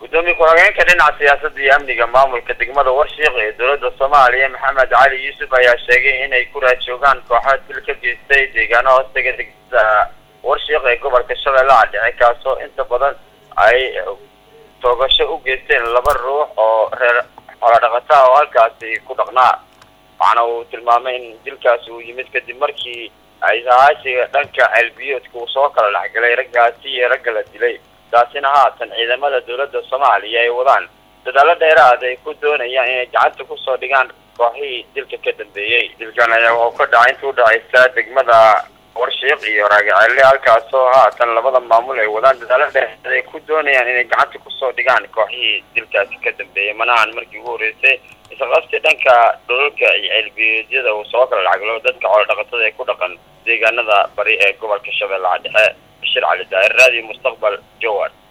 gudoomiye ku-xigeenka dhinaca siyaasadda iyo amniga maamulka degmada warshiiq ee dowladda soomaaliya maxamed cali yuusuf ayaa sheegay inay ku raajoogaan kooxo dil ka geystay deegaano hoostaga degmada warshiiq ee gobolka shabeellaha dhexe kaasoo inta badan ay toogasho u geysteen laba ruux oo reer xoolodhaqata oo halkaasi ku dhaqnaa waxaana uu tilmaamay in dilkaasi uu yimid kadib markii ay sahaashiga dhanka ceelbiyoodka uu soo kala dhexgalay raggaasi iyo ragga la dilay taasina haatan ciidamada dowladda soomaaliya ay wadaan dadaalo dheeraad ay ku doonayaan inay gacanta kusoo dhigaan kooxihii dilka ka dambeeyey dilkan ayaa wuxuu ka dhacay inta udhexaysa degmada warshiiq iyo raagaceelle halkaasoo haatan labada maamul ay wadaan dadaalo dheeraad ay ku doonayaan inay gacanta kusoo dhigaan kooxihii dilkaasi ka dambeeyey manahan markii ugu horreysay isqabsi dhanka dhulalka iyo ceelbiyeedyada uu soo kala dhacgalo dadka xoolodhaqatada ee ku dhaqan deegaanada bari ee gobolka shabeellaha dhexe bashir cali daahir raadiyo mustaqbal jowar